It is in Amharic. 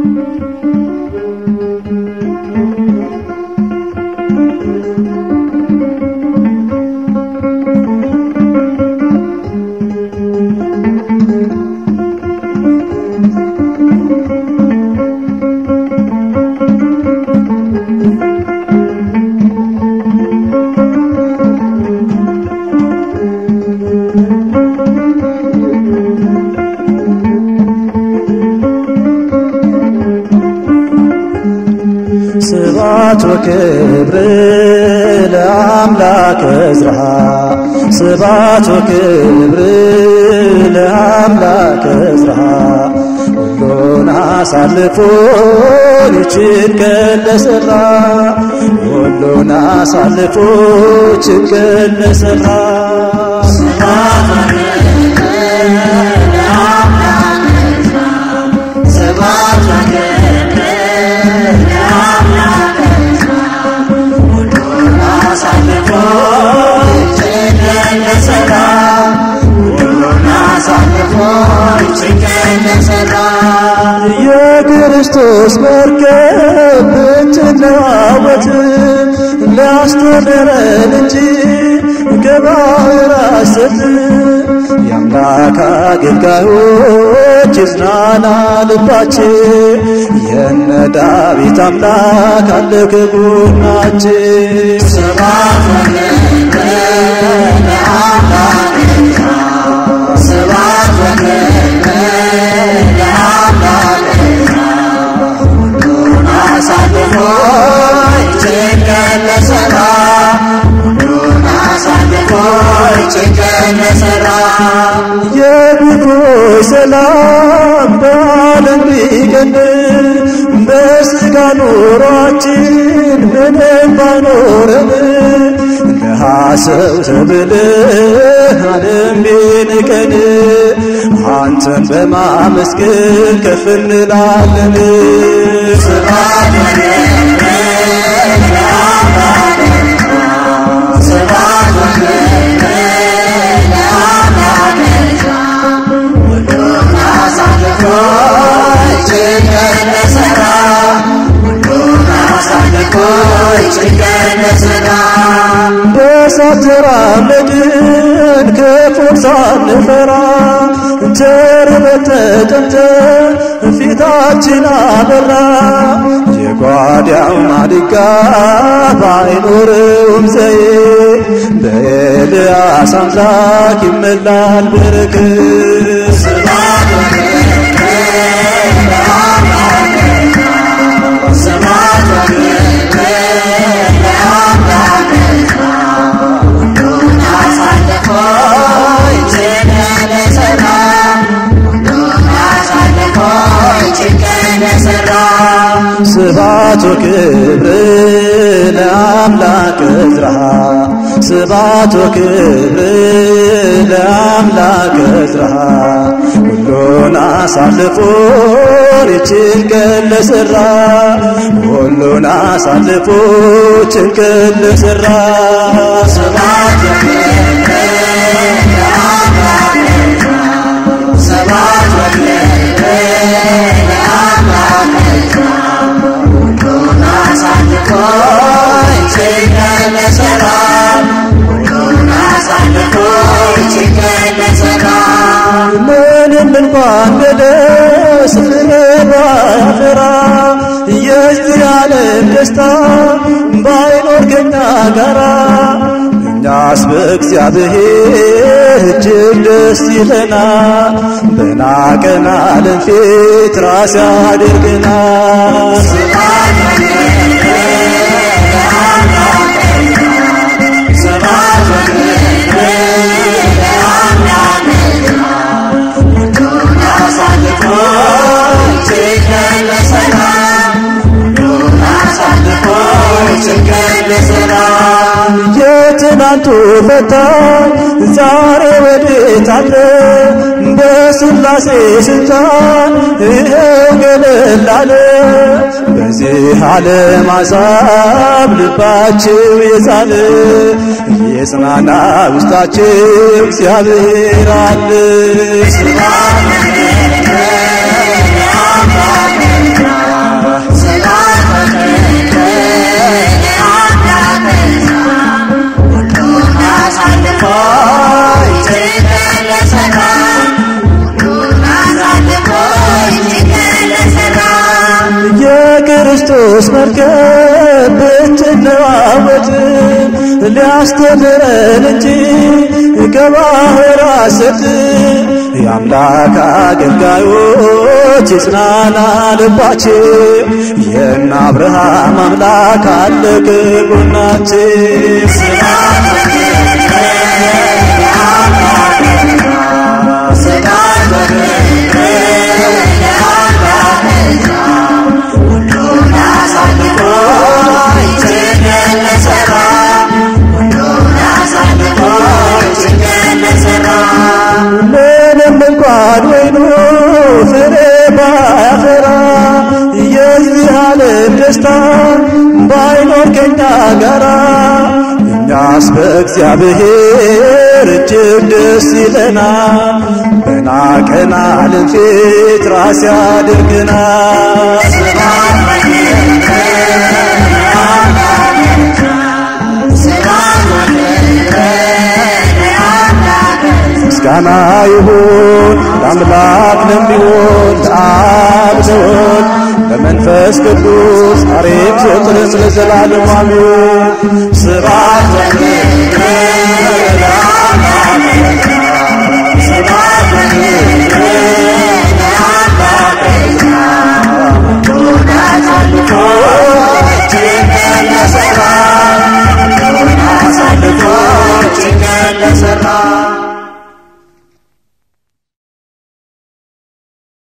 ስባት ወክብር ለአምላክ እዝራ ስባት ወክብር ለአምላክ እዝራ ሁሉን አሳልፎ ይችን ቀን ለሠራ ሁሉን አሳልፎ ይችን ቀን ለሠራ የክርስቶስ መርከብ ብትለዋወጥ ሊያስተምረን እንጂ ከባሕር አሰት የአምላክ አገልጋዮች ይጽናና ልባችን የነ ዳዊት አምላክ አለ ከጎናችን ሰባት የብዙዎች ሰላም በዓለም ቢገን በሥጋ ኑሯችን ምንም ባይኖረን ድሃ ሰው ተብለህ ዓለም ቢንቀን አንተን በማመስገን ከፍ እንላለን። በእሳት ተራመድን ክፉን ሳንፈራ ተርበን ተጠምተን ፊታችን አበራ የጓዳው ማድጋ ባይኖረውም ዘዬ በኤልያስ አምላክ ይመላል በረከት ስባት ወክብር ለአምላክ እዝራ ስባት ወክብር ለአምላክ እዝራ ሁሉን አሳልፎ ይችን ቀን ለሠራ ሁሉን አሳልፎ ይችን ቀን ለሠራ ስባት ምንም እንኳን በደስ ፍሬ ባያፈራ የዚህ ዓለም ደስታ ባይኖር ከኛ ጋራ እኛስ በእግዚአብሔር እጅግ ደስ ይለናል። በናቀን ዓለም ፊት ራስ ያደርገናል። የትናንቱ ፈታኝ ዛሬ ወዴት አለ? በሥላሴ ስልጣን ይኸው ገለል አለ። በዚህ ዓለም አሳብ ልባችሁ የዛለ የጽናና ውስጣችሁ እግዚአብሔር አለ። የክርስቶስ መርከብ ብትለዋወጥም ሊያስተምረን እንጂ ከባህር አሰጥም የአምላክ አገልጋዮች ይጽናና ልባችን የእነ አብርሃም አምላክ አለ ከጎናችን። ምንም እንኳን ወይኑ ፍሬ ባያፈራ የዚህ ዓለም ደስታ ባይኖር ከኛ ጋራ እኛስ በእግዚአብሔር እጅግ ደስ ይለናል። በናቀን ዓለም ፊት ራስ ያድርገናል። ምስጋና ይሁን ለአምላክ ለሚሆን ለአብ ለወልድ ለመንፈስ ቅዱስ ዛሬም ዘወትርም ለዘላለሙ አሜን። ስብሐት ለእግዚአብሔር